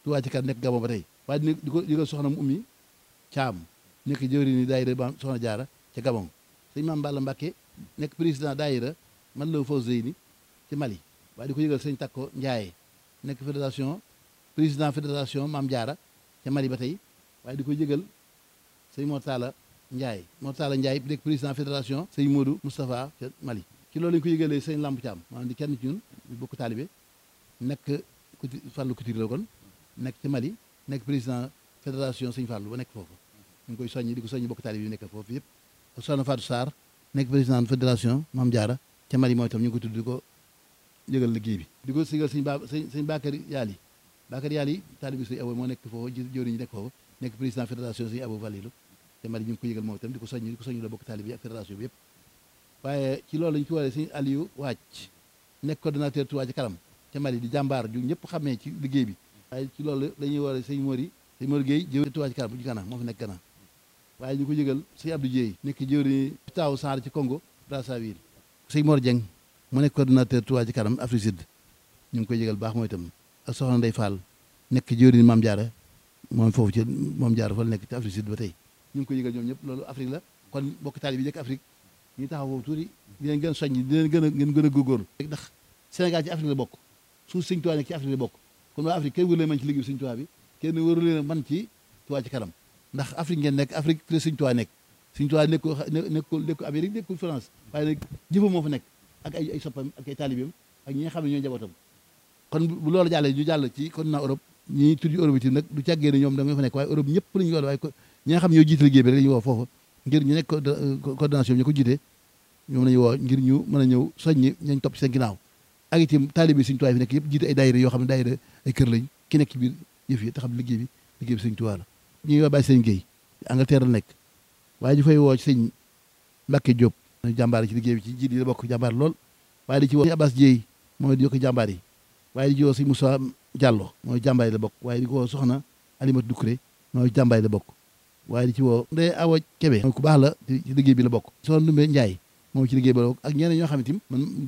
Touba ci kanam nekk Gabon ba tey waaye di di ko yëgal soxna mu ummi Caam nekk jëwri ni daayira ba soxna jaara ca Gabon sëñ Maam Balla Mbàkke nekk président daayira man la Fawzeyni ci Mali waaye di ko yëgal sëñ Takko Njaaye nekk fédération président fédération Maam Jaara ca Mali ba tey waaye di ko yëgal sëñ Mortala Ndiaye Mortala Ndiaye nekk président fédération sëñ Modou Moustapha ca Mali ci loolu lañu ko yëgalee sëñ Lamp Thiam maanaam di kenn ci ñun bokk taalibe nekk kuti Fallou Couture la kon nekk ci Mali nekk président fédération sëñ Fallou ba nekk foofu ñu ngi koy soññi di ko soññi bokk taalibe yi nekk foofu yëpp soxna Fatou Sarr nekk président fédération Mame Diarra ca Mali mooy itam ñu ngi ko tudd di ko yëgal liggéey bi di ko sigal sëñ ba sëñ sëñ Bakary Yaali Bakary Yaali taalibe sëñ Abo moo nekk foofu jëwriñ ñi nekk foofu nekk président fédération sëñ Abo Valilu te Mali ñu ngi ko yëgal moom itam di ko soññi di ko soññi la bokk taalibe yi ak fédération bi yëpp waaye ci loolu lañu ko waree sëñ Aliou Wàcc nekk coordonnateur Touba ci kanam ca Mali di jàmbaar ju ñëpp xamee ci liggéey bi waaye ci loolu dañuy waree sëñ Mori sëñ Mori Gueye jëwriñ Touba ci kanam bu ci kanam moo fi nekk kanam waaye ñu ko yëgal sëñ Abdou Dieye nekk jëwriñ taaw Sarr ci Congo Brazzaville sëñ Mor Dieng mu nekk coordonnateur Touba ci kanam Afrique Sud ñu ngi koy yëgal baax mooy itam ak soxna Ndeye Fall nekk jëwriñ Mame Diarra moom foofu ci Mame Diarra fa la nekk ci Afrique Sud ba tey ñu ngi koy yëgal ñoom ñëpp loolu Afrique la kon bokk taali bi nekk Afrique ñu taxaw foofu tuuti di leen gën a soññ di leen gën a ngeen gën a góorgóorlu ndax Sénégal ci Afrique la bokk suuf sëñ Touba nekk ci Afrique la bokk kon waa Afrique kenn wëru leen man ci liggéey sëñ Touba bi kenn wëru leen man ci Touba ci kanam ndax Afrique ngeen nekk Afrique fi la sëñ Touba nekk sëñ Touba nekkul nekkul nekkul Amérique nekkul France waaye nag jëfam moo fa nekk ak ay ay soppam ak ay taalibeem ak ñi nga xam ne ñooy njabootam kon bu loolu jàllee ñu jàll ci continent Europe ñi tudd Europe yi nag du càggee ne ñoom da nga fa nekk waaye Europe ñëpp la ñu woo waaye ñi nga xam ne ñoo jiite liggéey bi rek la ñu woo foofu ngir ñu nekk coordination ñu ko jiite ñoom la ñu woo ngir ñu mën a ñëw soññi ñañ topp ci seen ginnaaw ak itam taalibe Sëñ Tuubaa fi nekk yëpp jiite ay daayira yoo xam ne daayira ay kër lañ ki nekk ci biir yëf yi te xam liggéey bi liggéey bi Sëñ Tuubaa la ñuy woo bàyyi sëñ Guèye Angleterre la nekk waaye ñu fay woo ci sëñ Mbàkke Diop jàmbaar ci liggéey bi ci jiit yi la bokk jàmbaar lool waaye di ci woo Abbas Dieye mooy di yokk jàmbaar yi waaye di ci woo sëñ Moussa Diallo mooy jàmbaar yi la bokk waaye di ko woo soxna Alimatu Dukré mooy jàmbaar yi la bokk waaye di ci woo Ndeye Awa Kébé mooy ku baax la ci liggéey bi la bokk soxna Ndumbe Ndiaye moom ci liggéey bi la bokk ak ñeneen ñoo xam ne tim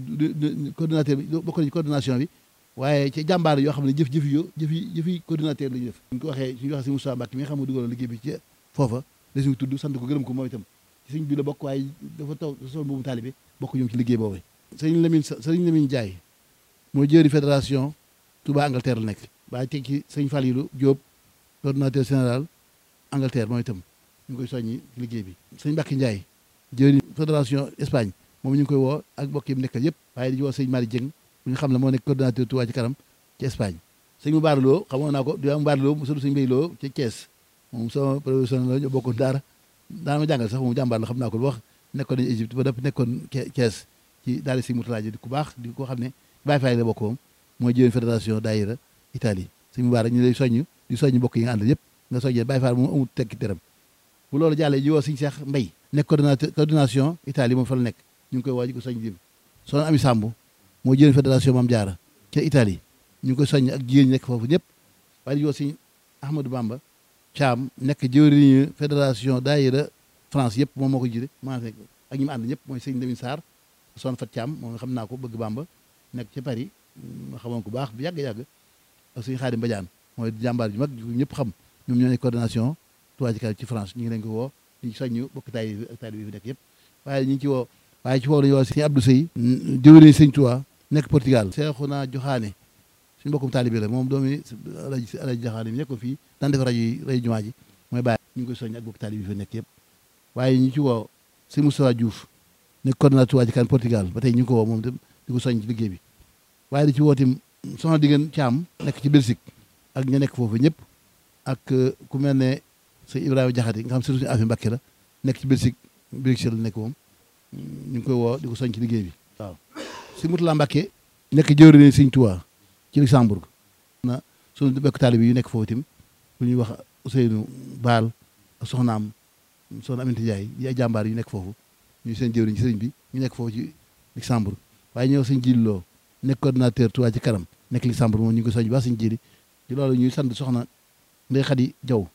man coordinateur bi bokk nañu coordination bi waaye ci jàmbaar yoo xam ne jëf jëf yo jëf yi jëf yi coordinateur la ñu def suñ ko waxee suñu waxee si Moussa Mbacke mi nga xam ne dugaloon liggéey bi ci foofa la suñu tudd sant ko gërëm ko moom itam ci suñ bi la bokk waaye dafa taw sol boobu taalibe bokk ñoom ci liggéey boobu sëriñ Lamine sëriñ Lamine Ndiaye mooy jëri fédération Touba Angleterre la nekk waaye teg ci sëñ Falilou Diop coordinateur général Angleterre mooy itam ñu ngi koy soññi ci liggéey bi sëñ Mbacke Ndiaye jëri fédération Espagne moom ñu ngi koy woo ak mbokk yi mu nekkal yëpp waaye di woo sëñ Mari Dieng bu ñu xam ne moo nekk coordinateur Touba ci kanam ci Espagne sëñ mu baaraloo xamoon naa ko di am baaraloo mu sëñ sëñ Mbay Loo ci Thiès moom sama professionnel la ñu bokkoon daara daana ma jàngal sax moom jàmbaar la xam naa ko lu wax nekkoon nañu Égypte ba dëpp nekkoon Thiès ci daara sëñ Murtala ji di ku baax di ko xam ne Baay Faay la bokk moom mooy jëwén fédération daayira Italie sëñ mu baara ñu lay soññ di soññ mbokk yi nga àndal yëpp nga soññee Baay Faay moom amul tekki teram bu loolu jàllee ji woo sëñ Seex Mbay nekk coordinateur coordination Italie moom fa la nekk ñu ngi koy waaj ko soññ jëm soxna Ami Samb moo jëwén fédération Maam Jaara ca Italie ñu ngi koy soññ ak jigéen ñi nekk foofu ñëpp waaye di woo sëñ Ahmadou Bamba Thiam nekk jëwriñu fédération daayira France yëpp moom moo ko jiite maa fekk ak ñi mu ànd ñëpp mooy sëñ Lamine Sarr son fat Thiam moom nga xam naa ko bëgg Bamba nekk ci Paris ma xamoon ko baax bu yàgg-yàgg ak sëñ Xaadim Badiane mooy jàmbaar ju mag ñëpp xam ñoom ñoo nekk coordination Touba ci kanam ci France ñu ngi leen ko woo di soññu bokk taay bi ak taay bi fi nekk yëpp waaye ñu ngi ci woo waaye ci woo la ñu woo sëñ Abdou Sey jëwriñu sëñ Touba nekk Portugal Seexuna Joxaane suñu mbokkum taalibe la moom doomi alaji alaji Joxaane mi nekkoon fii daan def rajo yi rajo jumaa ji mooy bàyyi ñu ngi koy soññ ak bokk taalibe bi fi nekk yëpp waaye ñu ci woo sëñ Moustapha Diouf nekk coordinateur Touba ci kanam Portugal ba tey ñu ngi ko woo moom itam di ko soññ ci liggéey bi waaye di ci woo tim soxna diggéen Thiam nekk ci Belgique ak ña nekk foofu ñëpp ak ku mel ne sëñ Ibrahima Jaxate nga xam surtout suñu affaire Mbàkke la nekk ci Belgique Bruxelles la nekk moom ñu ngi koy woo di ko soññ ci liggéey bi waaw si Mutula Mbàkke nekk jëwriñ sëñ Touba ci Luxembourg na suñu bekk taalibe yu nekk foofu itam lu ñuy wax Ousseynou Baal ak soxnaam soxna Aminata Ndiaye yi ay jàmbaar yu nekk foofu ñu seen jëwriñ ci sëriñ bi ñu nekk foofu ci Luxembourg waaye ñëw sëñ Jili Loo nekk coordinateur Touba ci kanam nekk Luxembourg moom ñu ngi ko soññ baax sëñ Jili ci loolu ñuy sant soxna Ndey Xadi Jaw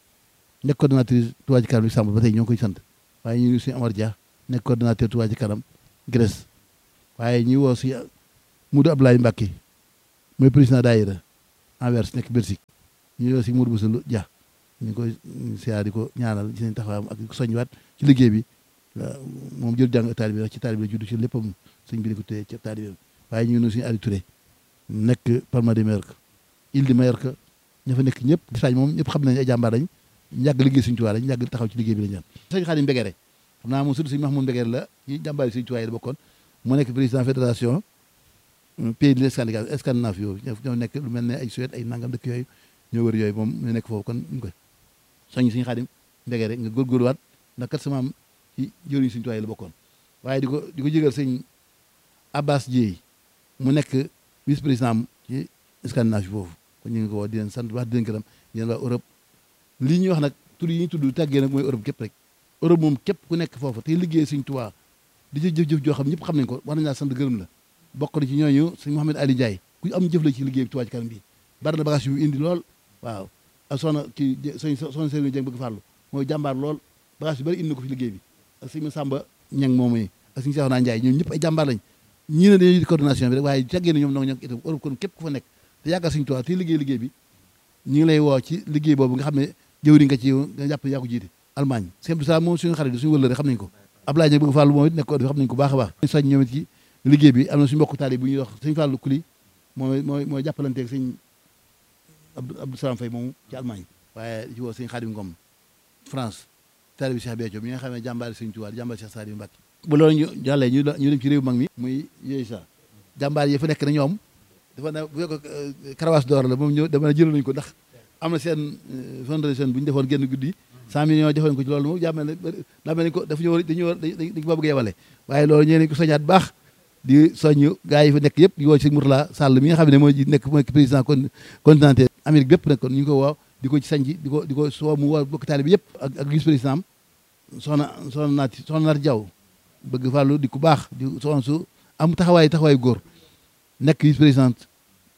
nekk coordinatrice Touba ci kanam Luxembourg ba tey ñoo ngi koy sant waaye ñu ngi suñu Amar Dia nekk coordinateur Touba ci kanam Grèce waaye ñuy woo si Moudou Abdoulaye Mbacke mooy président daayira Anvers nekk Belgique ñu yow si Mourou Boussa Dia ñu ngi koy siyaar di ko ñaanal ci seen taxawaam ak soññiwaat ci liggéey bi moom jël jàng taalibe bi ci taalibe la judd ci léppam sëñ bi di ko téye ci taalibe bi waaye ñu ngi nuyu suñu Aliou Touré nekk Palma de Mallorca île de Mallorca ña fa nekk ñëpp gis moom ñëpp xam nañ ay jàmbaar lañ yàgg liggéey suñu tuwaay lañ yàgg taxaw ci liggéey bi lañ ñaan sëñ Xaadim Mbegere xam naa moom surtout sëñ Mahmoud Mbegere la ci jàmbaar yi suñu tuwaay la bokkoon moo nekk président fédération pays de Scandinavie Scandinavie yooyu ñoo nekk lu mel ne ay Suède ay nangam dëkk yooyu ñoo wër yooyu moom ñu nekk foofu kon ñu koy soññ suñu Xaadim Mbegere nga góorgóorluwaat ndax kat sama am ci jëriñ suñu tuwaay la bokkoon waaye di ko di ko jégal sëñ Abbas Dieye mu nekk vice président ci Scandinavie foofu kon ñu ngi ko woo di leen sant wax di leen gërëm di leen waa Europe lii ñuy wax nag tur yi ñuy tudd tàggee nag mooy Europe képp rek Europe moom képp ku nekk foofu te liggéey suñ Tuubaa di jëf jëf-jëf joo xam ñëpp xam nañ ko war nañ laa sant gërëm la bokk na ci ñooñu sëñ Mouhamed Ali Ndiaye ku am jëf la ci liggéey bi Tuubaa ci kanam bi bari na bagage yu indi lool waaw ak soxna ci soñ soxna Serigne Dieng bëgg fàllu mooy jàmbaar lool bagage yu bari indi na ko fi liggéey bi ak sëñ Samba Ñang moom yi ak sëñ Seexuna Ndiaye ñoom ñëpp ay jàmbaar lañ ñii ne dañuy coordination bi rek waaye tàggee na ñoom nag ñoo itam Europe kon képp ku fa nekk te yaakaar suñu Tuubaa te liggéey liggéey bi ñu ngi lay woo ci liggéey boobu nga xam ne jëwri nga ci nga jàpp yaa ko jiite Allemagne sëñ Abdou Salaam moom suñu xarit suñu wëllëre xam nañ ko Ablaye Dieng bëgg Fàllu moom it nekk ko xam nañ ko baax a baax soñ ñoom it ci liggéey bi am na suñu mbokk taali bu ñuy wax sëñ Fàllu Kuli mooy mooy mooy jàppalanteeg sëñ Abdou Salaam Fay moomu ci Allemagne waaye ci woo sëñ Xaadim Ngom France taali bi Cheikh Béthio mi nga xam ne jàmbaari sëñ Tuubaa jàmbaari Cheikh Saliou Mbacké bu loolu ñu jàllee ñu ñu dem ci réew mag mi muy yooyu sax jàmbaar yi fa nekk na ñoom dafa ne bu fekk karawaas d'or la moom ñëw dama ne jël nañu ko ndax am na seen fondation bu ñu defoon génn guddi cent millions defoon ko ci loolu moom jàmmel ne daa mel ni ko dafa ñu war dañu war dañ ko bëgg a yemale waaye loolu ñee nañ ko soñaat baax di soññ gars yi fa nekk yëpp di woo ci Mourtala Sall mi nga xam ne mooy nekk mooy président kon continental Amérique bépp nag kon ñu ngi ko woo di ko ci sañ di ko di ko soo mu woo bokk taalibe bi yëpp ak ak vice président am soxna soxna naati soxna naati Jaw bëgg fàllu di ku baax di soxna su am taxawaay taxawaay góor nekk vice présidente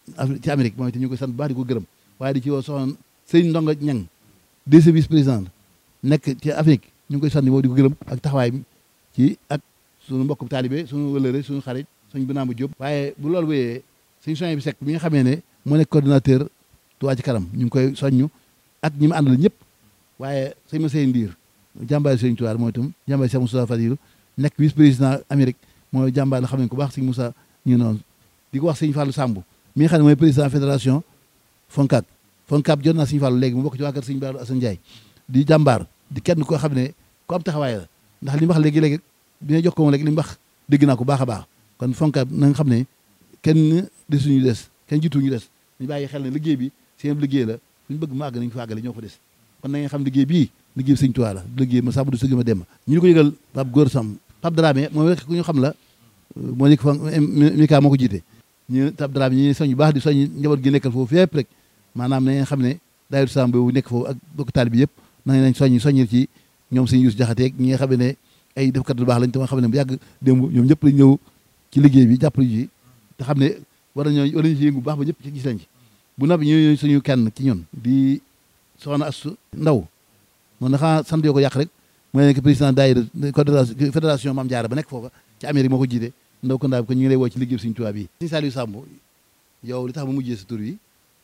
ci Amérique moom itam ñu koy sant bu baax di ko gërëm waaye di ci woo soxna sëñ Ndonga Ñang deuxième vice président nekk ci Afrique ñu ngi koy sant moom di ko gërëm ak taxawaay bi ci ak suñu mbokk taalibe suñu wëlëre suñu xarit suñu binaamu Jóob waaye bu loolu wéyee suñu soñ bi sekk bi nga xamee ne moo nekk coordinateur Touba ci kanam ñu ngi koy soññu ak ñi mu àndal ñëpp waaye sëñ ma sey ndiir jàmbaari sëñ Tuubaa mooy itam jàmbaari Cheikh Moussa Fadilu nekk vice président Amérique mooy jàmbaar la xam ne ko baax sëñ Moussa ñu noonu di ko wax sëñ Fallou Samb mi nga xam ne mooy président fédération Foncab Foncab jot naa sëñ Fallou léegi mu bokk ci waa kër sëñ Baalu Assane Ndiaye di jàmbaar di kenn koo xam ne ku am taxawaay la ndax li mu wax léegi-léegi bi nga jox ko moom léegi li mu wax dégg naa ko baax a baax kon Foncab na nga xam ne kenn desuñu des kenn jiituñu des ñu bàyyi xel ne liggéey bi seen liggéey la suñu bëgg mu àgg nañu fa àggale ñoo fa des kon na nga xam liggéey bii liggéey bi sëñ Tuubaa la liggéey ma sàmm du sëgg ma dem ñu ngi ko yëgal Pape Góor Sam Pape Dramé moom rek ku ñu xam la moo nekk fa Mika moo ko jiite ñu Pape Dramé ñi soñ bu baax di soñ njaboot gi nekkal foofu fépp rek maanaam na ngeen xam ne daayira Sam boobu nekk foofu ak bokk taal bi yëpp na ngeen soññ soññil ci ñoom sëñ Yuus Jaxate ñi nga xam ne ay defkat lu baax lañ te nga xam ne bu yàgg démb ñoom ñëpp lañ ñëw ci liggéey bi jàppale ji te xam ne war nañoo war nañu ci yëngu bu baax ba ñëpp ci gis lañ ci bu noppi ñu suñu kenn ci ñun di soxna Astu Ndaw moom dafa sant yoo ko yàq rek mooy nekk président daayira fédération Maam Jaara ba nekk foofa ci Amérique moo ko jiite ndaw ko ndaa bi ko ñu ngi lay woo ci liggéey Sëriñ Tuubaa bi Sëriñ Saliou Samb yow li tax ma mujjee sa tur yi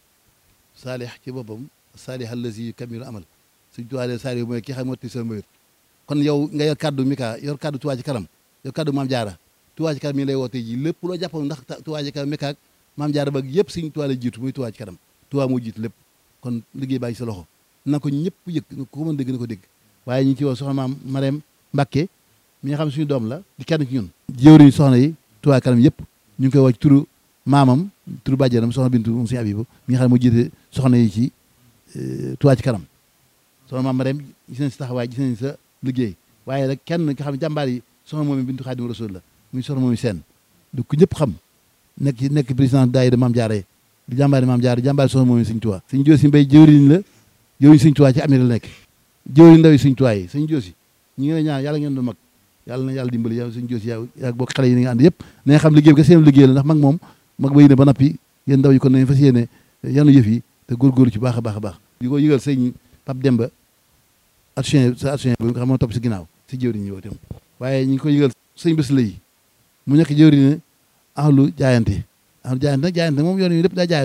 saalih ci boppam saalih allazi kamilu amal Sëriñ Tuubaa de Saliou mooy ki xam motti sa mbayut kon yow nga yor kaddu Mika yor kaddu Tuubaa ci kanam yor kaddu Maam Jaara Tuubaa ci kanam mi ngi lay woo tey ji lépp loo jàppoon ndax Tuubaa ci kanam Mika ak Maam Jaara ba yëpp Sëriñ Tuubaa la jiitu muy Tuubaa ci kanam Tuubaa moo jiitu lépp kon liggéey baa ngi sa loxo na ko ñëpp yëg ko mën dégg na ko dégg waaye ñu ngi ci woo soxna maam Marème Mbacke mi nga xam suñu doom la di kenn ci ñun jëwriñ soxna yi Touba kanam yëpp ñu ngi koy woo ci turu maamam turu bàjjanam soxna bintu moom suñu abibu mi nga xam ne moo jiite soxna yi ci Touba ci kanam soxna maam Marème gis nañ si taxawaay gis nañ sa liggéey waaye rek kenn nga xam ne jàmbaar yi soxna moom bintu Xaadimu Rasuul la muy soxna moom seen du ko ñëpp xam nekk ci nekk président daayira maam Jaara di jàmbaari maam Jaara jàmbaari soxna moom Sëñ Tuubaa Sëñ Joosi Mbay jëwriñ la jëwriñ Sëñ Tuubaa ci Amérique la nekk jëwriñ ndaw yi Sëñ Tuubaa yi Sëñ Joosi ñi ngi lay ñaan yàlla ngeen doon mag yàlla na yàlla dimbali yow Sëñ Joosi yow yaa bokk xale yi ni nga ànd yëpp na nga xam liggéey bi ka seen liggéey la ndax mag moom mag ba yéene ba nappi yéen ndaw yi kon nañ fas yéene yanu yëf yi te góorgóorlu ci baax a baax a baax di ko yëgal sëñ Pape Demba action sa action bi nga xam moo topp si ginnaaw si jëwriñ ñi woo tam waaye ñu ngi ko yëgal sëñ bés la yi mu nekk jëwriñ ahlu jaayante ahlu jaayante nag jaayante moom yoon yi lépp daa jaayante rek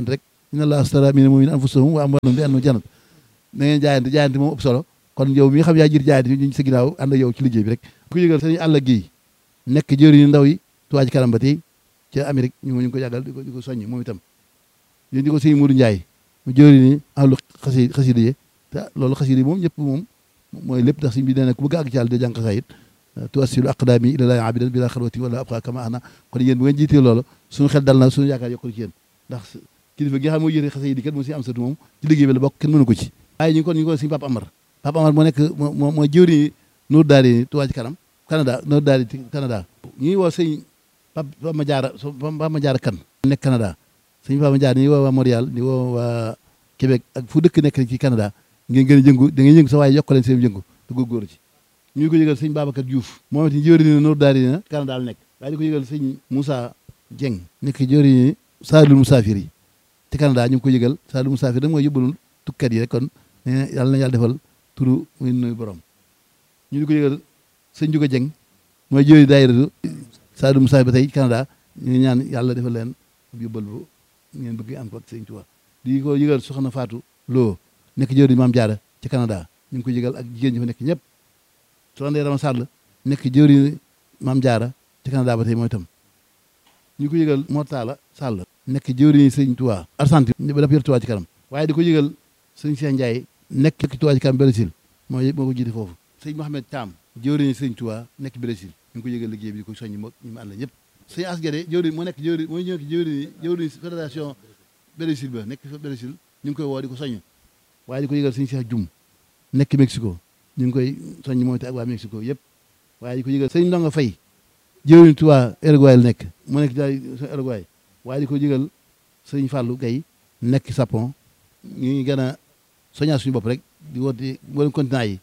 inna allaha astara mina mu'minina anfusahum wa amwalahum bi anna jannat na ngeen jaayante jaayante moom ëpp solo kon yow mi nga xam yaa jiit jaayante ñu sa ginnaaw ànd ak yow ci liggéey bi rek ko yëgal sëñ àll gi nekk jëriñu ndaw yi Touba Ca Kanam ba tey ca Amérique ñu ngi ko yàggal di ko di ko soññ moom itam yéen di ko sëñ Modou Ndiaye mu jëriñu ahlu xasi xasida yi te loolu xasida yi moom ñëpp moom mooy lépp ndax sëñ bi nee na ku bëgg àgg ci yàlla de jàng xasaayit tuwassilu aqdaami ilallaahi abidan bila xalwati wala abqa kama ana kon yéen bu ngeen jiitee loolu suñu xel dal na suñu yaakaar yokkul ci yéen ndax kilifa gi nga xam moo yëre xasida yi kat moo si am satu moom ci liggéey bi la bokk kenn mënu ko ci waaye ñu ngi kon ñu ngi ko sëñ Papa Amar Papa Amar moo nekk moo mooy jëwriñu Nour Daari Touba Ca Kanam Canada Nour Daari Canada ñu ngi woo sëñ Papa Ma Jaara Papa Ma Jaara kan nekk Canada sëñ Papa Ma Jaara ñu ngi woo waa Montréal di woo waa Québec ak fu dëkk nekk ci Canada ngeen gën a jëngu da ngeen yëngu sa waaye yokk leen seen jëngu te góorgóorlu ci ñu ngi ko yëgal sëñ Babacar Diouf moom it jëwriñu Nour Daari na Canada la nekk waaye di ko yëgal sëñ Moussa Dieng nekk jëwriñu Saalul Musaafir yi ci Canada ñu ngi ko yëgal Saalul Musaafir nag mooy yóbbalul tukkat yi rek kon yàlla na yàlla defal turu muy nuyu borom ñu di ko yëgal sëñ Juga Dieng mooy jëwriñu daayiratu Saalul Musaafir ba tey Canada ñu ngi ñaan yàlla defal leen yóbbal bu ngeen bëgg am ko ak sëñ Tuubaa di ko yëgal soxna Fatou Lo nekk jëwriñu Maam Jaara ci Canada ñu ngi ko yëgal ak jigéen ñi fa nekk ñëpp soxna Ndeye Rama Sall nekk jëwriñu Maam Jaara ci Canada ba tey mooy itam ñu ko yëgal Mortala Sall nekk jëwriñu sëñ Tuubaa Argentine ba dafa yor Tuubaa ci kanam waaye di ko yëgal sëñ Cheikh Ndiaye nekk ci Tuubaa ci kanam Brésil moo moo ko jiite foofu sëñ Mohamed Thiam jëwriñu sëñ Tuubaa nekk Brésil ñu ngi ko yëgal liggéey bi di ko soññi moog ñu mu ànd ñëpp sëñ Asgade jëwriñ moo nekk jëwriñ mooy ñëw jëwriñ jëwriñ fédération Brésil ba nekk Brésil ñu ngi koy woo di ko soññ waaye di ko yëgal sëñ Cheikh Dioum nekk Mexico ñu ngi koy soññ moom te ak waa Mexico yëpp waaye di ko yëgal sëñ Ndonga Fay jëwriñ Tuubaa Uruguay la nekk mu nekk daal Uruguay waaye di ko yëgal sëñ Fallou Gaye nekk Japon ñu ngi gën a soññaa suñu bopp rek di woote mboolem continent yi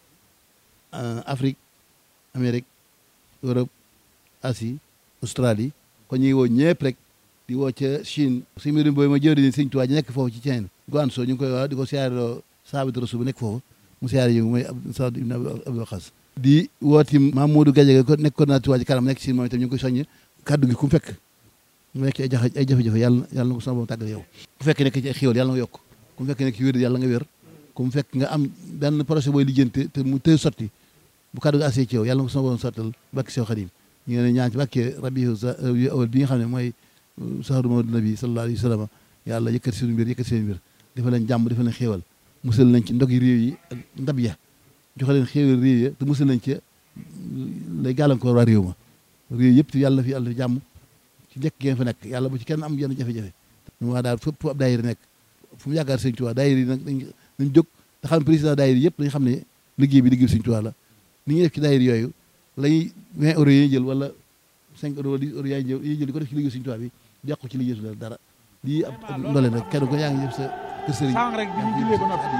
Afrique Amérique Europe Asie Australie kon ñu ngi woo ñëpp rek di woo ca Chine si mbirum boobu ma jëwriñ sëñ Tuubaa ji nekk foofu ci Chine Guangzhou ñu ngi koy wax di ko siyaareloo Saabit Rasul bu nekk foofu mu siyaare yi mooy Saad ibn Abdul Waqas di wooti Mamadou Gadiaga ko nekk coordinateur Touba Ca Kanam nekk Chine moom itam ñu ngi koy soññ kaddu gi ku mu fekk mu nekk ay jafe ay jafe-jafe yàlla yàlla na ko sama borom tàggal yow ku fekk nekk ci ay xéwal yàlla nga yokk ku mu fekk nekk ci wér yàlla nga wér ku mu fekk nga am benn projet booy lijjante te mu tëy sotti bu kaddu gi assee ci yow yàlla na ko sama borom sottal bakki sew xadim ñu ngi leen ñaan ci bàkkee rabiu awal bi nga xam ne mooy sahru mawlid nabi sallallahu alayhi wa sallam yàlla yëkkati seen mbir yëkkati seen mbir dafa leen jàmm dafa leen xéewal musal nañ ci ndog yi réew yi ak ndab ya joxe leen xéewal réew ya te musal nañ ci lay gàllankoor waa réew ma réew yëpp te yàlla fi yàlla fi jàmm ci nekk ngeen fa nekk yàlla bu ci kenn am yenn jafe-jafe ñu waa daal fépp fu ab daayira nekk fu mu yaakaar sëñ Tuubaa daayira yi nag dañ dañ jóg te xam président daayira yëpp dañ xam ne liggéey bi liggéey sëñ Tuubaa la ni ñuy def ci daayira yooyu lay 20 euros yi jël wala 5 euros wala 10 euros yaay jël yi jël di ko def ci liggéey sëñ Tuubaa bi yàqu ci liggéey su dara lii ab ndole nag kenn ko yaa ngi def sa kër sëriñ sànq rek bi ñu jullee ba noppi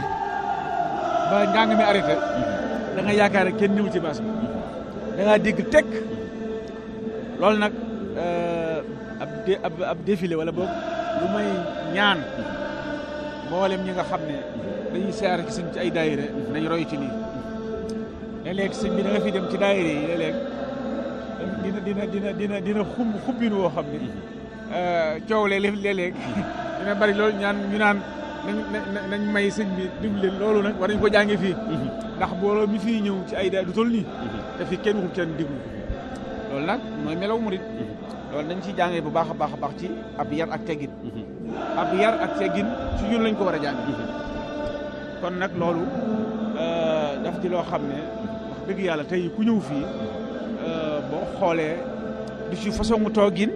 ba njàng mi arrêté da nga yaakaar ne kenn ñëw ci baas bi da ngaa dégg tekk loolu nag ab ab ab défilé wala boog lu may ñaan mboolem ñi nga xam ne dañuy seer ci sëñ ci ay daayira nañ roy ci lii léeg-léeg sëñ bi da nga fi dem ci daayira yi léeg-léeg dina dina dina dina dina xumb xubbin woo xam ne coow léeg-léeg dina bari loolu ñaan ñu naan nañ nañ may sëñ bi dimbali loolu nag war nañ ko jànge fii ndax booloo mi fii ñëw ci ay daay du toll nii te fi kenn waxul kenn diglu loolu nag mooy melaw murit loolu dañ ciy jàngee bu baax a baax a baax ci ab yar ak teggin ab yar ak teggin ci ñun lañ ko war a jàng kon nag loolu daf di loo xam ne wax dëgg yàlla tey ku ñëw fii boo xoolee du ci façon mu toogin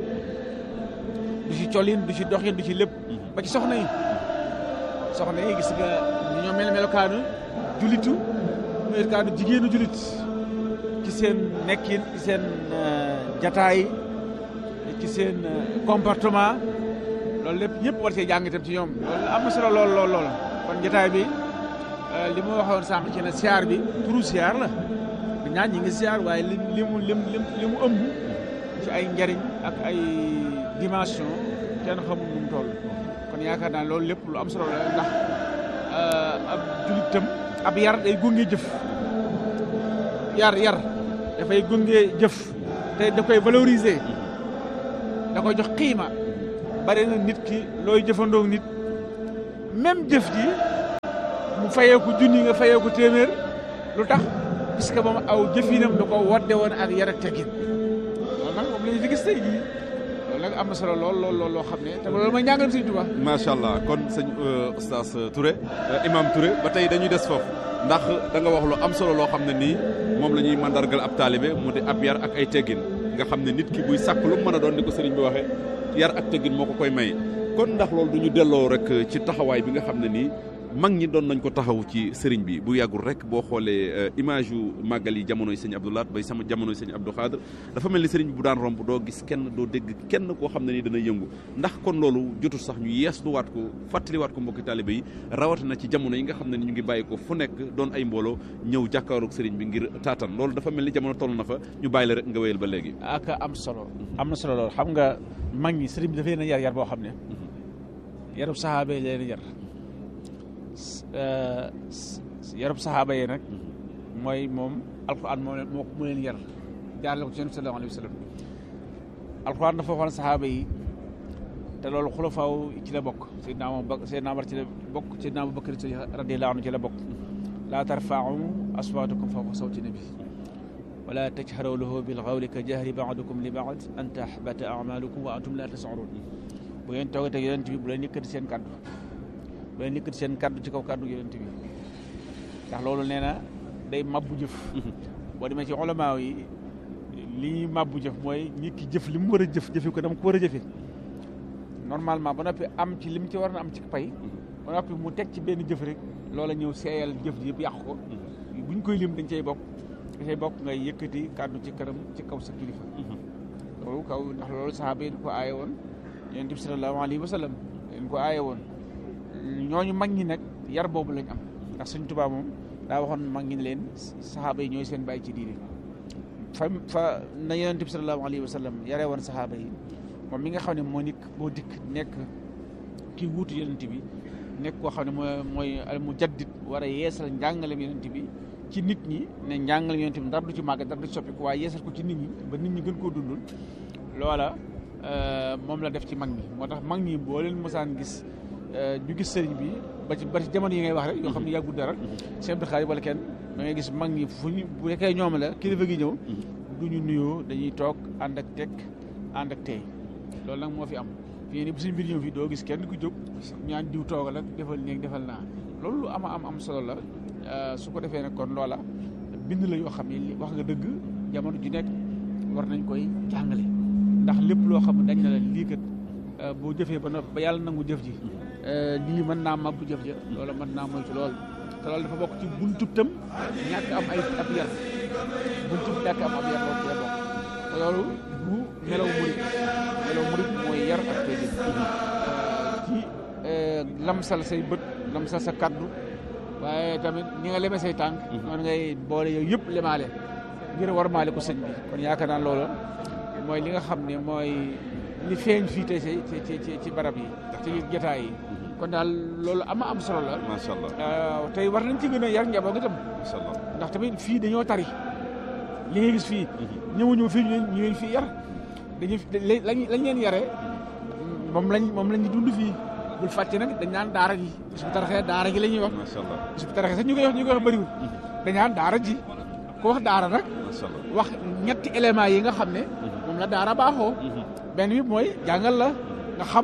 du ci colin du ci doxin du ci lépp ba ci soxna yi soxna yi gis nga ñoo mel melokaanu julitu melokaanu jigéenu julit ci seen nekkin ci seen jataay ci seen comportement loolu lépp ñëpp war see jàng itam ci ñoom loolu am na solo lool lool lool kon jataay bi li ma waxoon sànq ci ne siyaar bi turu siyaar la ñaan ñi ngi siyaar waaye li li mu lim li mu ëmb ci ay njariñ ak ay dimension kenn xamul nu mu toll kon yaakaar naa loolu lépp lu am solo la ndax ab julitam ab yar day gunge jëf yar yar dafay gunge jëf te da koy valoriser da koy jox xiima bari na nit ki looy jëfandoo nit même jëf ji mu fayee ko junni nga fayee ko téeméer lu tax puisque moom aw jëfinam da ko wadde woon ak yar ak teggin loolu nag moom la ñu fi gis tey jii loolu nag am na solo lool lool lool loo xam ne te loolu mooy njàngalam Sëñ Tuubaa macha allah kon sëñ oustaz Touré imam Touré ba tey dañuy des foofu ndax da nga wax lu am solo loo xam ne nii moom la ñuy mandargal ab taalibe mu di ab yar ak ay teggin nga xam ne nit ki buy sàkk lu mën a doon ni ko sëriñ bi waxee yar ak teggin moo ko koy may kon ndax loolu du ñu delloo rek ci taxawaay bi nga xam ne nii mag ñi doon nañ ko taxaw ci sëriñ bi bu yàggul rek boo xoolee image yu màggal yi jamonoy sëñ Abdou Lahat bay sama jamonoy sëñ Abdou Khadre dafa mel ni sëriñ bi bu daan romb doo gis kenn doo dégg kenn koo xam ne nii dana yëngu ndax kon loolu jotul sax ñu yeesluwaat ko fàttaliwaat ko mbokki taalibe yi rawatina ci jamono yi nga xam ne ni ñu ngi bàyyi ko fu nekk doon ay mbooloo ñëw jàkkaaroog sëriñ bi ngir taatan loolu dafa mel ni jamono toll na fa ñu bàyyi la rek nga wéyal ba léegi ak am solo am na solo lool xam nga mag ñi sëriñ bi dafa leen a yar yar boo xam ne yarub saxaaba yi leen yar yarub saxaaba yi nag mooy moom alquran moo moo mu leen yar jaarale ko ci yonent sallallahu alayhi wa sallam alquran dafa waxoon saxaaba yi te loolu xulafaaw ci la bokk Seydina Omar Seydina Omar ci la bokk Seydina Abu Bakar radiyallahu anhu ci la bokk laa tarfa'u aswaatakum fawqa sawti nabi wala tajharu lahu bil qawli ka jahri ba'dikum li ba'd an tahbata a'malukum wa antum la tash'urun bu ngeen toogee teg yonent bi bu leen yëkkati seen kaddu bu leen yëkkati seen kaddu ci kaw kaddu yonent bi ndax loolu nee na day mabbu jëf boo demee ci ulamaa yi li ñuy mabbu jëf mooy nit ki jëf li mu war a jëf jëfi ko dama ko war a jëfe normalement ba noppi am ci li mu ci war na am ci pay ba noppi mu teg ci benn jëf rek loola ñëw seeyal jëf ji yëpp yàq ko buñ koy lim dañ cay bokk dañ cay bokk ngay yëkkati kaddu ci këram ci kaw sa kilifa loolu kaw ndax loolu saxaaba yi ko aaye woon yonent bi sallallahu alayhi wa sallam leen ko aaye woon ñooñu mag ñi nag yar boobu lañ am ndax Sëñ Tuubaa moom daa waxoon mag ñi leen saxaaba yi ñooy seen bàyyi ci diine fa fa na yonent bi sallallahu alayhi wa sallam yaree woon saxaaba yi moom mi nga xam ne moo nikk boo dikk nekk kii wuutu yonent bi nekk koo xam ne mooy mooy al mujaddid war a yeesal njàngalem yonent bi ci nit ñi ne njàngalem yonent bi dara du ci màgg dara du ci soppi ko waaye yeesal ko ci nit ñi ba nit ñi gën koo dundul loola moom la def ci mag ñi moo tax mag ñi boo leen mosaan gis ñu gis sëriñ bi ba ci ba ci jamono yi ngay wax rek yoo xam ne yàggul dara sëñ Abdou Khadre wala kenn da ngay gis mag ñi fu ñu bu nekkee ñoom la kilifa gi ñëw du ñu nuyoo dañuy toog ànd ak teg ànd ak tey loolu nag moo fi am fii nii bu suñ mbir ñëw fii doo gis kenn ku jóg ñaan diw toogal ak defal néeg defal naa loolu lu ama am am solo la su ko defee nag kon loola bind la yoo xam ne li wax nga dëgg jamono ju nekk war nañ koy jàngale ndax lépp loo xam ne dañ na la lii kat boo jëfee ba noppi ba yàlla nangu jëf ji lii mën naa mabbu jëf ja loola mën naa moytu lool te loolu dafa bokk ci buntub tam ñàkk am ay ab yar buntub ñàkk am ab yar loolu ci la bokk te loolu bu melaw murit melaw murit mooy yar ak teggin ci lamsal say bët lamsal sa kaddu waaye tamit ni nga leme say tànk noonu ngay boole yooyu yëpp lemaale ngir war maale ko sëñ bi kon yaakaar naa loolu mooy li nga xam ne mooy li feeñ fii tey ci ci ci barab yi ci jotaay yi kon daal loolu ama am solo la macha allah tey war nañ ci gën a yar njaboot gi tam macha allah ndax tamit fii dañoo tari li nga gis fii ñëwuñu fii ñu leen fii yar dañuy lañ lañ leen yaree moom lañ moom lañ dund fii bul fàtte nag dañ naan daara ji bis bu taraxee daara ji la ñuy wax macha allah bis bu taraxee sax ñu koy wax ñu koy wax bëriwul dañ naan daara ji ko wax daara nag macha allah wax ñetti éléments yi nga xam ne moom la daara baaxoo benn bi mooy jàngal la nga xam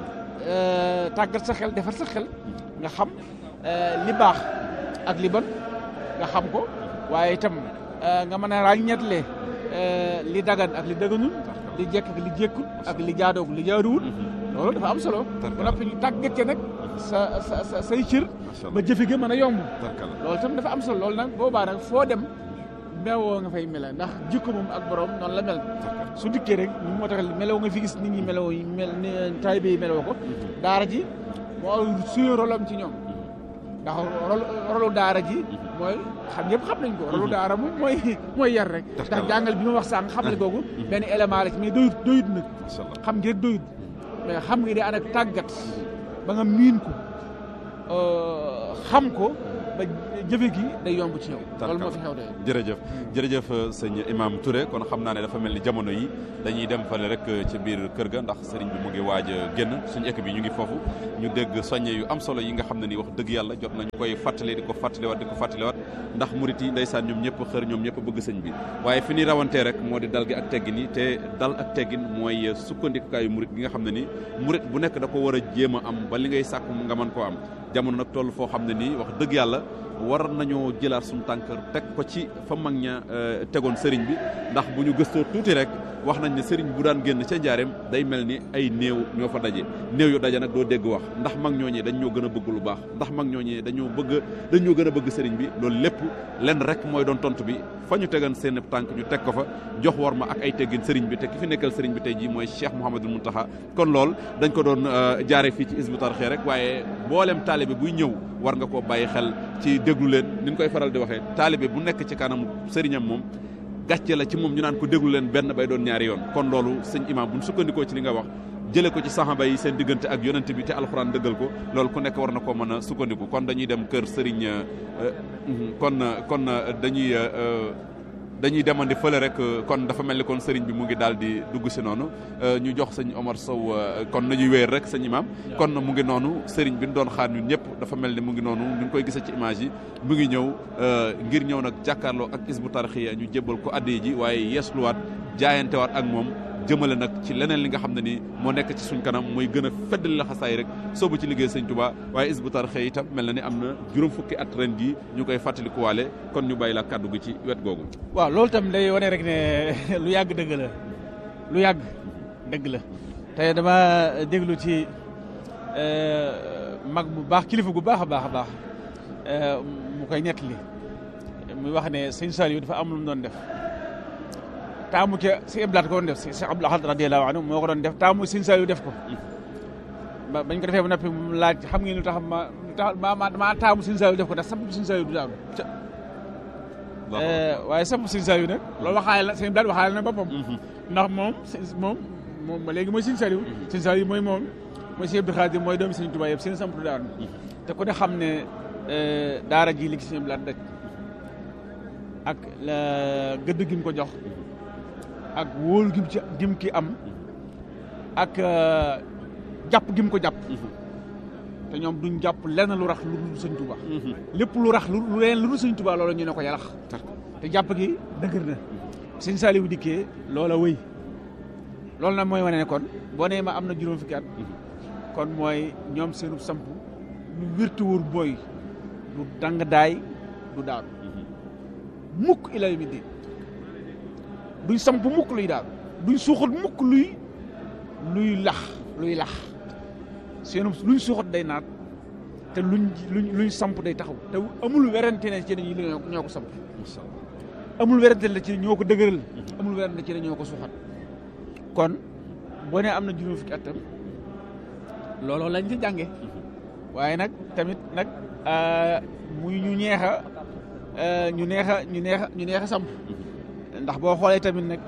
tàggat sa xel defar sa xel nga xam li baax ak li bon nga xam ko waaye itam nga mën a ràññetle li dagan ak li daganul li jekk ak li jekkul ak li jaadoog li jaaduwul loolu dafa am solo ba noppi ñu tàggat ca nag sa sa sa say cër ba jëfe ga mën a yomb loolu itam dafa am solo loolu nag boobaa nag foo dem meewoo nga fay mela ndax jikko moom ak borom noonu la mel su dikkee rek ñu moo tax meloo nga fi gis nit ñi meloo yi mel taalibe yi meloo ko daara ji moo suyo rolam ci ñoom ndax rolu daara ji mooy xam ñëpp xam nañ ko rolu daara moom mooy mooy yar rek ndax jàngal bi ma wax sànq xamale googu benn élément la ci mais doyut doyut nag xam ngi rek doyut mais xam nga di ànd ak tàggat ba nga miin ko xam ko ba jëfe gi day yomb ci yow loolu moo fi xew de jërëjëf jërëjëf sëñ imam Touré kon xam naa ne dafa mel ni jamono yi dañuy dem fale rek ci biir kër ga ndax sëriñ bi mu ngi waaj a génn suñu équipe bi ñu ngi foofu ñu dégg soññe yu am solo yi nga xam ne ni wax dëgg yàlla jot nañu koy fàttali di ko fàttaliwaat di ko fàttaliwaat ndax murit yi ndeysaan ñoom ñëpp xër ñoom ñëpp bëgg sëñ bi waaye fi ñuy rawantee rek moo di dal gi ak teggin yi te dal ak teggin mooy sukkandikukaayu murit gi nga xam ne ni murit bu nekk da ko war a jéem a am ba li ngay sàkk nga mën koo am jamono nag toll foo xam ne nii wax dëgg yàlla war nañoo jëlaat suñu tànk teg ko ci fa mag ña tegoon sëriñ bi ndax bu ñu gëstoo tuuti rek wax nañ ne sëriñ bu daan génn ca njaareem day mel ni ay néew ñoo fa daje néew yu daje nag doo dégg wax ndax mag ñooñee dañ ñoo gën a bëgg lu baax ndax mag ñooñee dañoo bëgg dañ ñoo gën a bëgg sëriñ bi loolu lépp lenn rek mooy doon tontu bi fa ñu tegan seen tànk ñu teg ko fa jox war ma ak ay teggin sëriñ bi te ki fi nekkal sëriñ bi tey jii mooy Cheikh Mouhamadul Mountakha kon lool dañ ko doon jaare fii ci Hizbut Tarqiyyah rek waaye mboolem taalibe buy ñëw war nga koo bàyyi xel ci déglu leen ni ñu koy faral di waxee taalibe bu nekk ci kanamu sëriñam moom gàcce la ci moom ñu naan ko déglu leen benn bay doon ñaari yoon kon loolu sëñ imam bu ñu sukkandikoo ci li nga wax jële ko ci saxaba yi seen diggante ak yonent bi te alxuraan dëggal ko loolu ku nekk war na koo mën a sukkandiku kon dañuy dem kër sëriñ kon kon dañuy dañuy demandi fële rek kon dafa mel ni kon sëriñ bi mu ngi daal di dugg si noonu ñu jox sëñ Omar Sow kon nañuy wéer rek sëñ imam kon mu ngi noonu sëriñ bi ñu doon xaar ñun ñëpp dafa mel ni mu ngi noonu ñu ngi koy gisee ci image yi mu ngi ñëw ngir ñëw nag jàkkaarloo ak Hizbut Tarqiyyah ñu jébbal ko addiya ji waaye yeesluwaat jaayantewaat ak moom jëmale nag ci leneen li nga xam ne ni moo nekk ci suñ kanam mooy gën a feddali la xasaay rek soobu ci liggéey sëñ Touba waaye Hizbut Tarqiyyah itam mel na ni am na juróom fukki at ren gi ñu koy fàttalikuwaale kon ñu bàyyi la kàddu gi ci wet googu waaw loolu tam day wane rek ne lu yàgg dëgg la lu yàgg dëgg la te dama déglu ci mag bu baax kilifa gu baax a baax a baax mu koy nettali muy wax ne sëñ Saliou dafa am lu mu doon def taamu ca si Abdou Lahad ko doon def si Abdou Lahad radiyallahu anhu moo ko doon def taamu sëñ Saliou def ko ba bañ ko defee ba noppi mu laaj xam ngeen lu tax ma lu tax ma ma maa taamu sëñ Saliou def ko ndax samp sëñ Saliou du daanu waaye samp sëñ Saliou nag loolu waxaale la sëñ Abdou Lahad waxaale na boppam ndax moom moom moom ba léegi mooy sëñ Saliou sëñ Saliou mooy moom mooy sëñ Abdou Khadir mooy doomi sëñ Touba yëpp seen samp du daanu te ku ne xam ne daara ji li ci sëñ Abdou Lahad daj ak la gëdd gi mu ko jox ak wóolu gim ci gim ki am ak jàpp gim ko jàpp te ñoom duñ jàpp lenn lu rax lu dul sëñ Tuba lépp lu rax lu leen lu dul sëñ Tuba loola ñu ne ko yalax te jàpp gi dëgër na sëñ Saliou dikkee loola wëy loolu nag mooy wane ne kon boo nee ma am na juróom fukki at kon mooy ñoom seenu samp lu wértu wóor booy du dang daay du daanu mukk ila yawmi diin duñ samp mukk luy daal duñ suuxat mukk luy luy lax luy lax seenu luñ suuxat day naat te luñ luñ luñ samp day taxaw te amul werante ne ci dañuy ñoo ko samp amul werante la ci ñoo ko dëgëral amul werante ci ne ñoo ko suuxat kon boo nee am na juróom fukki atam looloo lañ ci jànge waaye nag tamit nag muy ñu neex a ñu neex a ñu neex a ñu neex a samp ndax boo xoolee tamit nag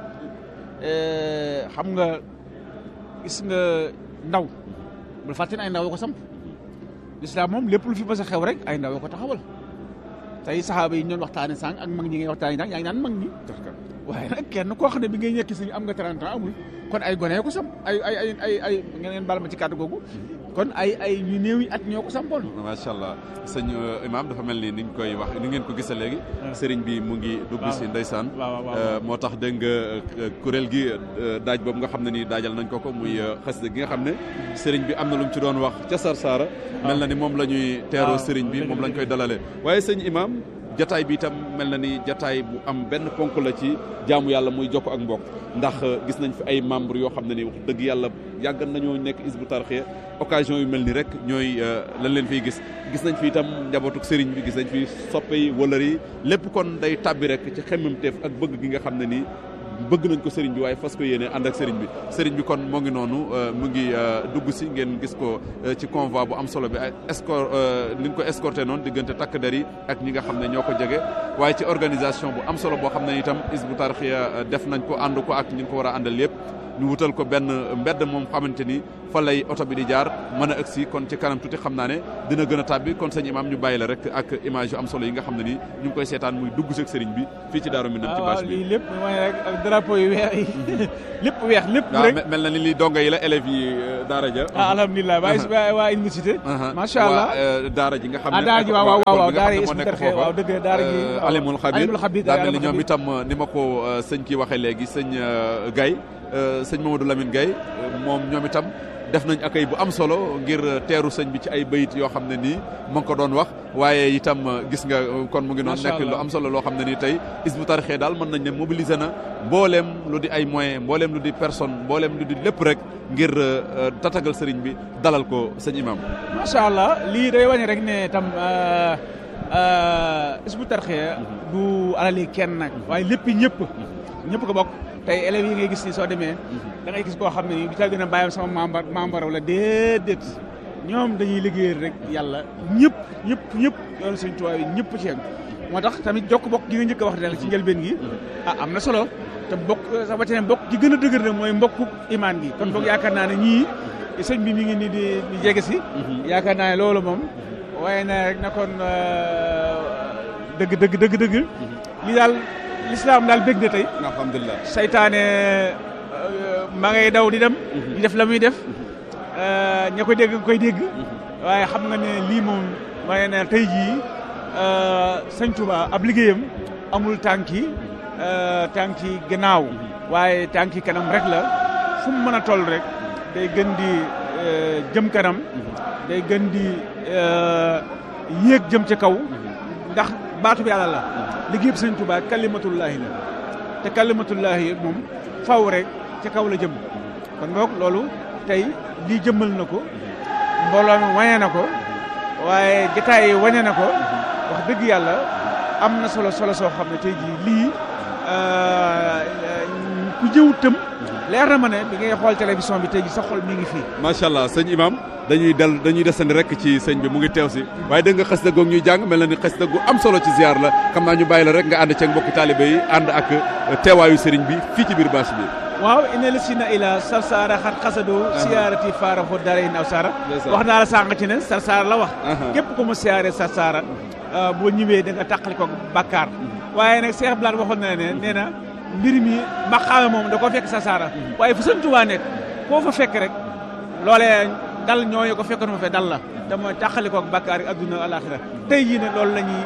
xam nga gis nga ndaw bul fàtte ne ay ndaw ko samp lislaam moom lépp lu fi mës a xew rek ay ndaw ko taxawal tey saxaaba yi ñoon waxtaane sànq ak mag ñi ngay waxtaane sànq yaa ngi naan mag ñi waaye nag kenn koo xam ne bi ngay ñekki si am nga 30 ans amul kon ay gone ko samp ay ay ay ay ay ngeen baal ma ci kàddu googu kon ay ay ñu néew yi at ñoo ko sampoon macha allah sëñ imam dafa mel ni ni ñu koy wax ni ngeen ko gisee léegi sëriñ bi mu ngi dugg si ndeysaan moo tax dégg nga kuréel gi daaj boobu nga xam ne nii daajal nañ ko ko muy xasida gi nga xam ne sëriñ bi am na lu mu ci doon wax ca Sarsara mel na ni moom la ñuy teeroo sëriñ bi moom lañ koy dalalee waaye sëñ imam jataay bi itam mel na ni jataay bu am benn ponk la ci jaamu yàlla muy jokk ak mbokk ndax gis nañ fi ay membres yoo xam ne ni wax dëgg yàlla yàgg nañoo nekk Hizbut Tarqiyyah occasion yu mel ni rek ñooy lan leen fiy gis gis nañ fi itam njabootuk sëriñ bi gis nañ fi soppe yi wëlër yi lépp kon day tàbbi rek ci xemmemteef ak bëgg gi nga xam ne nii bëgg nañ ko sëriñ bi waaye fas ko yéene ànd ak sëriñ bi sëriñ bi kon moo ngi noonu mu ngi dugg si ngeen gis ko ci convoi bu am solo bi ay escort ni ñu ko escorté noonu diggante takk der yi ak ñi nga xam ne ñoo ko jege waaye ci organisation bu am solo boo xam ne itam Hizbut Tarqiyyah def nañ ko ànd ko ak ñi ngi ko war a àndal yëpp ñu wutal ko benn mbedd moom xamante ni fa lay oto bi di jaar mën a agsi kon ci kanam tuuti xam naa ne dina gën a tàbbi kon sëñ imam ñu bàyyi la rek ak image yu am solo yi nga xam ne nii ñu ngi koy seetaan muy dugg si ak sëriñ bi fii ci Daaru Minam ci waaw bâche bi lii lépp mooy rek ak drapeau yu weex yi lépp weex lépp waaw rek me- mel na ni li donga yi la élèves yi euh, daara ja ah alhamdulilah waa waa université macha allah waa, euh, daara ji nga xam ne ah daara ji waaw waaw waaw école bi nga daara xam yi ne moo ismu nekk tarxe foofa. waaw dëgg la daara ji Euh, waaw. alimul xabir alimul xabir daa mel ni alimul ñoom xabir. itam euh, ni ma ko euh, sëñ ki waxee léegi sëñ euh, Gaye euh, sëñ Mamadou Lamine Gaye euh, moom ñoom itam def nañ akay bu am solo ngir euh, teeru sëñ bi ci ay bayit yoo xam ne nii ma ngi ko doon wax waaye itam euh, gis nga euh, kon mu ngi noonu Macha nekk lu Allah. am solo loo xam ne nii tey Hizbut Tarqiyyah daal mën nañ ne mobiliser na mbooleem lu di ay moyens mbooleem lu di personne mbooleem lu di lépp rek ngir euh, euh, tatagal sëriñ bi dalal ko sëñ imam macha allah lii day wane rek ne tam Hizbut Tarqiyyah du alali kenn nag waaye lépp ñëpp ñëpp ko bokk tey élèves yi ngay gis ni soo demee da ngay gis koo xam ne nii du ca gën a bàyyam sama membre membre wala déedéet ñoom dañuy liggéeyal rek yàlla ñëpp ñëpp ñëpp yoonu Sëñ Tuubaa yi ñëpp ci yem moo tax tamit jokk bokk gi nga njëkk a wax rek ci njëlbeen gi ah am na solo te bokk sa ba bokk gi gën a dëgër nag mooy mbokku imaan gi kon boog yaakaar naa ne ñii sëñ bi mi ngi nii di di jege si yaakaar naa ne loolu moom waaye na rek na kon dëgg dëgg dëgg dëgg li daal lislaam daal bég na tey alhamdulilah saytaane ma ngay daw di dem di def la muy def ña koy dégg koy dégg waaye xam nga ne lii moom waaye ne tey jii sëñ Touba ab liggéeyam amul tànki tànki gannaaw waaye tànki kanam rek la fu mu mën a toll rek day gën di jëm kanam day gën di yéeg jëm ci kaw ndax baatu bi yàlla la liggéeyam sëñ Touba kalimatullahi la te kalimatullahi moom faw rek ci kaw la jëm kon boog loolu tey lii jëmmal na ko mbooloo mi wane na ko waaye jataay yi wane na ko wax dëgg yàlla am na solo solo soo xam ne tey jii lii ku jëw tëm leer na ma ne bi ngay xool télévision bi tey jii sa xol mi ngi fii macha allah sëñ imam dañuy del dañuy desandi rek ci sëñ bi mu ngi teew si waaye dégg nga xasida goog ñuy jàng mel na ni xasida gu am solo ci ziar la xam naa ñu bàyyi la rek nga ànd ceeg mbokki taalibe yi ànd ak teewaayu sëriñ bi fii ci biir bâche bi waaw ina la si na ila sarsaara xat xasado siyaarati faara fo dara in aw saara wax naa la sànq ci ne sarsaara la wax képp ku ma siyaare sarsaara boo ñëwee da nga tàqali ko bàkkaar waaye nag Cheikh Blane waxoon na ne nee na mbir mi maqaame moom da koo fekk sarsaara waaye fu sëñ Tuubaa nekk koo fa fekk rek loolee dal ñooñu ko fekkoon ma fe dal la te mooy tàqali ko bàkkaar yi adduna alaxira tey jii ne loolu la ñuy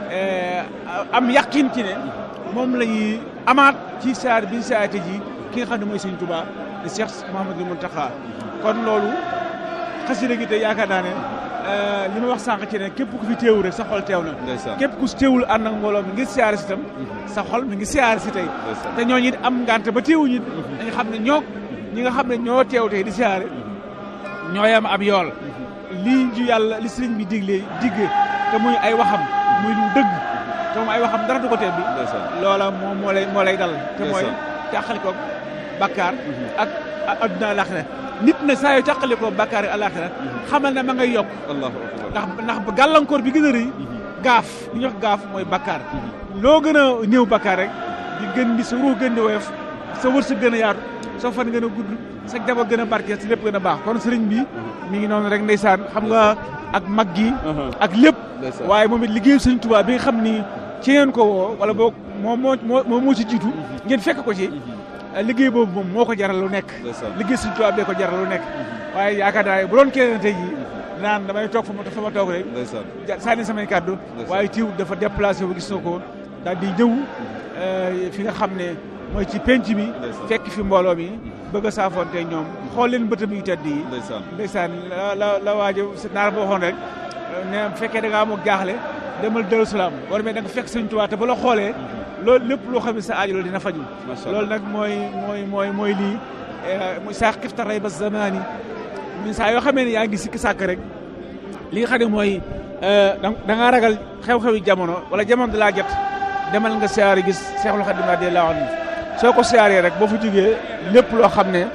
am yaqin ci ne moom la ñuy amaat ci saar bi saate ji ki nga xam ne mooy sëñ Touba di Cheikh Mouhamadou Mountakha kon loolu xasida gi te yaakaar naa ne li ma wax sànq ci ne képp ku fi teewu rek sa xol teew na képp ku si teewul ànd ak mbooloo mi ngir siyaare si tam sa xol mi ngi siyaare si tey te ñooñu it am ngante ba teewuñu it dañu xam ne ñoo ñi nga xam ne ñoo teew tey di siyaare ñoo yam ab yool lii ju yàlla li sëriñ bi digle digge te muy ay waxam muy lu dëgg te moom ay waxam dara du ko teel bi loola moom moo lay moo lay dal te mooy tàqali ko bakkaar ak adduna alaxira nit na saa yoo tàqali ko bakkaar ak alaxira xamal ne ma ngay yokk ndax ndax gàllankoor bi gën a rëy gaaf li ñuy wax gaaf mooy bakkaar loo gën a néew bakkaar rek di gën di sa ruux gën di woyof sa wërsëg gën a yaatu sa fan gën a gudd sa jabar gën a barkeel si lépp gën a baax kon sëriñ bi mi ngi noonu rek ndeysaan xam nga ak mag gi ak lépp waaye moom it liggéeyu sëriñ Tuubaa bi nga xam ni ci ngeen ko woo wala boog moo moo moo moo ci jiitu ngeen fekk ko ci liggéey boobu moom moo ko jaral lu nekk liggéey sëriñ Tuubaa bee ko jaral lu nekk waaye yaakaar naa bu doon keneen tey jii naan damay toog fa ma fa ma toog rek sànni samay kàddu waaye tiiw dafa déplacé wu gis na ko daal di ñëw fi nga xam ne mooy ci penc mi fekk fi mbooloo mi bëgg a saafoonte ñoom xool leen bëtam yu tedd yi ndeysaan la la la waajo naar ba waxoon rek ne bu fekkee da ngaa amoo jaaxle demal Daaru Salaam boo demee da nga fekk Sëñ Tuubaa te ba la xoolee loolu lépp loo xam ne sa aajo loolu dina faju loolu nag mooy mooy mooy mooy lii muy saa xifta ray ba zamaani mi saa yoo xamee ne yaa ngi sikki sàkk rek li nga xam ne mooy da ngaa ragal xew-xewi jamono wala jamono da laa jot demal nga siyaare gis Seexul Xadiim radiyallaahu anhu soo ko siyaaree rek boo fa jógee lépp loo xam ne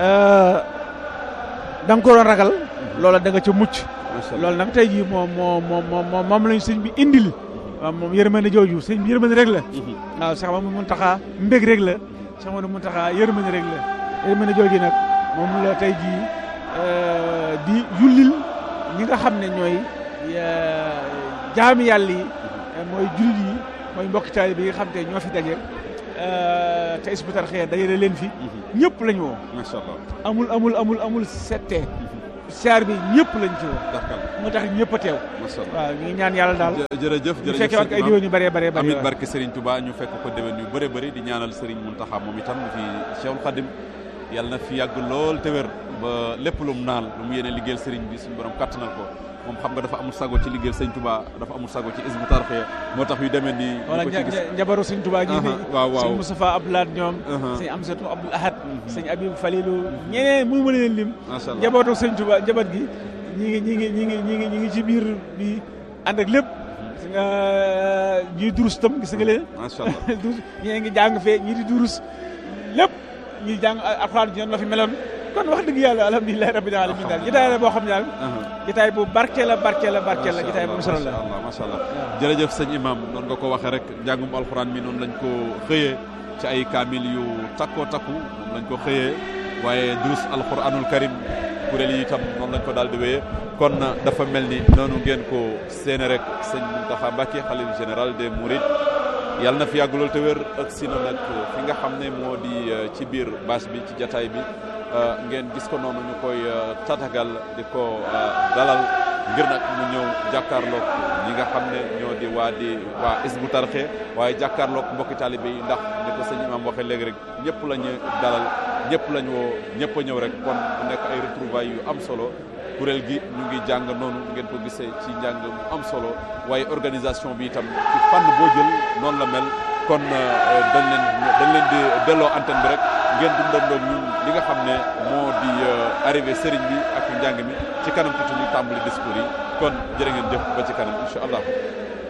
da nga ko doon ragal loola da nga ca mucc loolu nag tey jii moom moo moom moom moom lañu sëñ bi indil waaw moom yërmande jooju sëñ bi yërmande rek la waaw Cheikh Mamadou Mountakha mbég rek la Cheikh Mamadou Mountakha yërmande rek la yërmande jooju nag moom la tey jii di yullil ñi nga xam ne ñooy jaami yàlla yi mooy jullit yi mooy mbokki taalibe bi nga xam te ñoo fi daje te Hizbut Tarqiyyah dajale leen fi ñëpp lañu woo macha allah amul amul amul amul settee saar bi ñëpp lañ ci woo d'accord moo tax ñëpp a teew macha allah waaw ñu ngi ñaan yàlla daal jërëjëf ñu jërëjëf fekkee waat ko ay déwén yu bëree bëree bëri amit barke Serigne Touba ñu fekk ko déwén yu bëree bëri di ñaanal Serigne Mountakha moom itam fi Cheikhul Khadim yàlla na fi yàgg lool te wér ba lépp lu mu naal lu mu yéene liggéeyal Serigne bi suñu borom kattanal ko moom xam nga dafa amul sago ci liggéeyal Serigne Touba dafa amul sago ci Hizbut Tarqiyyah moo tax yu demee nii wala ñu ko ci gis njabaru sëñ Tuubaa gi fi waaw waaw sëñ Moustapha Abdoulaye ñoom Uh-huh. sëñ Amsatu Abdoul Ahad sëñ Abib Falilou ñeneen mënu ma leen lim macha allah njabootu sëñ Tuubaa njaboot gi ñi ngi ñi ngi ñi ngi ñi ngi ñi ngi ci biir bi ànd ak lépp gis nga ñuy durus tam gis nga leen macha allah durus ñii ngi jàng fee ñii di durus lépp ñuy jàng alxuraan ji noonu la fi meloon kon wax dëgg yàlla alhamdulilahi rabbil alamin daal jotaay la boo xam ne daal jotaay bu barke la barke la barke la jotaay bu am solo la macha allah macha allah jërëjëf sëñ imam noonu nga ko waxee rek njàngum alxuraan mi noonu lañ ko xëyee ci ay kaamil yu takkoo takku moom lañ ko xëyee waaye durus alxuraanul karim kuréel yi itam noonu lañ ko daal di wéyee kon dafa mel ni noonu ngeen ko séene rek sëñ Mountakha Mbacké xalif général des Mourides yàlla na fi yàgg lool te wér ak si na nag fi nga xam ne moo di ci biir bâche bi ci jataay bi ngeen gis ko noonu ñu koy tatagal di ko dalal ngir nag mu ñëw jàkkaarloog ñi nga xam ne ñoo di waa di waa Hizbut Tarqiyyah waaye jàkkaarloog mbokki taalibe yi ndax ni ko sëñ imam waxee léegi rek ñëpp la ñu dalal ñëpp lañ woo ñëpp a ñëw rek kon mu nekk ay retrouvailles yu am solo kuréel gi ñu ngi jàng noonu ngeen ko gisee ci njàng mu am solo waaye organisation bi itam ci fànn boo jël noonu la mel kon dañ leen dañ leen di delloo antenne bi rek ngeen dundandoo ñun li nga xam ne moo di arrivé sëriñ bi ak njàng mi ci kanam tuuti ñu tàmbali discours yi kon jërë ngeen jëf ba ci kanam incha allah